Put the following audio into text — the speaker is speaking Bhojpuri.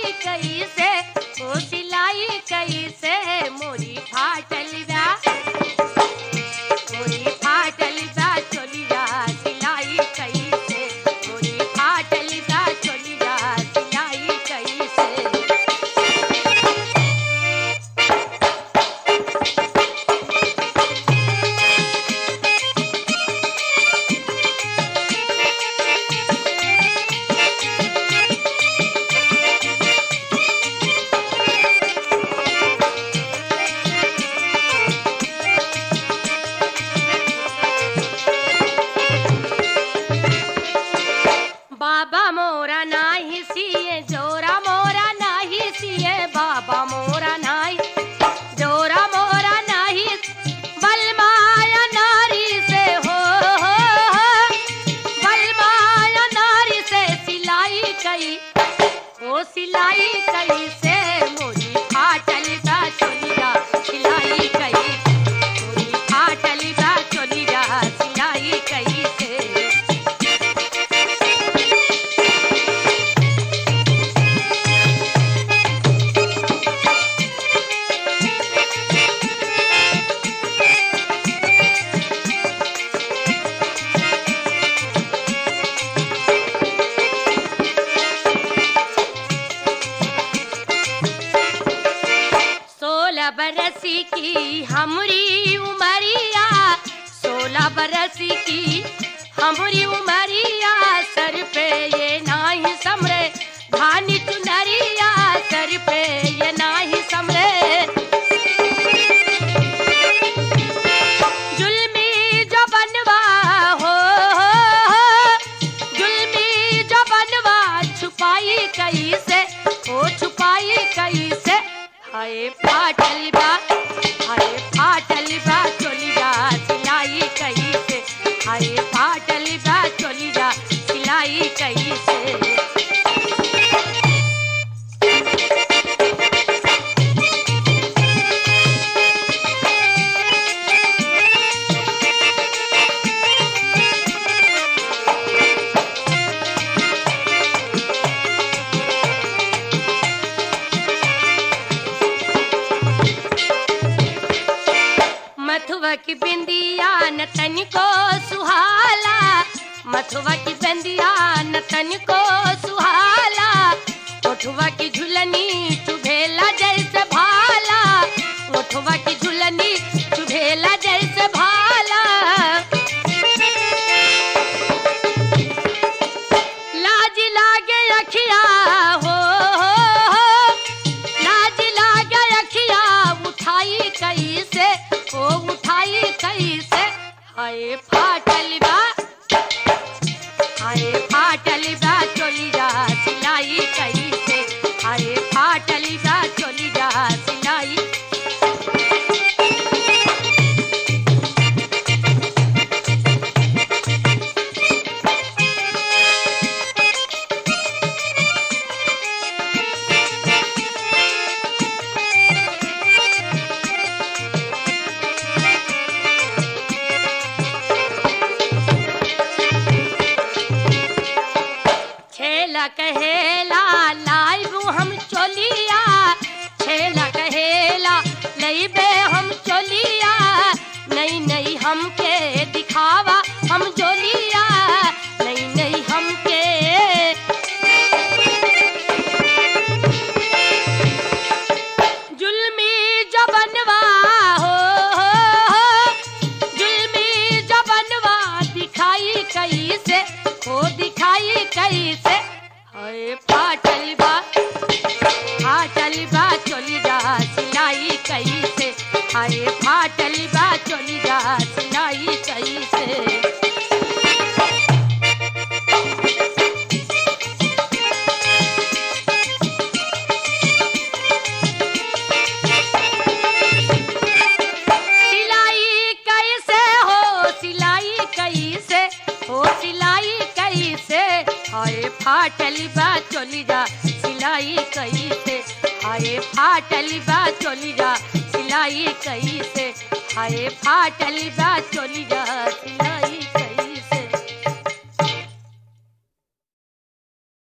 कैसे ओ सिलाई कैसे मोरी फाटल बा मोरी फाटल बा चोलिया सिलाई कैसे मोरी फाटल बा चोलिया सिलाई कैसे बाबा मोरा नाही सिए जोरा मोरा नाही सिए बाबा मोरा नाही जोरा मोरा नाही बलमाया नारी से हो हो हो बलमाया नारी से सिलाई कई ओ सिलाई कई से मोरी फाटल बा चोलिया सिलाई कई मोरी फाटल बा चोलिया सिलाई कई से सोलह बरस की हमरी उमरिया सोलह बरस की हमरी उमरिया सर पे ये नाही समरे धानी चुनरिया सर पे ये नाही समरे जुल्मी जो बनवा हो हो, हो जुल्मी जो बनवा छुपाई कैसे ओ छुपाई कैसे हाय फाटल बा हाय फाटल बा चोलिया सिलाई कैसे हाय फाटल बा चोलिया सिलाई कैसे मथुआ की बिंदिया न तनिको सुहाला मथुआ की बिंदिया न तनिको सुहाला ओठवा की झुलनी चुभेला जैसे भाला ओठवा की झुलनी चुभेला जैसे भाला लाज लागे अखिया हो, हो, हो लाज लागे अखिया उठाई कैसे ओ उठाई कैसे हाय फाटल बा हाय फाटल बा चोलिया सिलाई कैसे हाय फाटल बा चोलिया सिलाई छेला कहेला लाइब हम चोलिया छेला कहेला लईबे हम चोलिया नहीं नहीं हमके दिखावा हम जोलिया नहीं नहीं हमके जुल्मी जबनवा हो, हो, हो जुल्मी जबनवा दिखाई कैसे हो दिखाई कैसे हाय फाटल बा फाटल बा चोली जा सिलाई कैसे हाय फाटल बा चोली जा सिलाई कैसे सिलाई कैसे हो सिलाई कैसे हो सिलाई कैसे हाय फाटल बा चोली जा सिलाई कैसे हाय फाटल बा चोली जा सिलाई कैसे हाय फाटल बा चोली जा सिलाई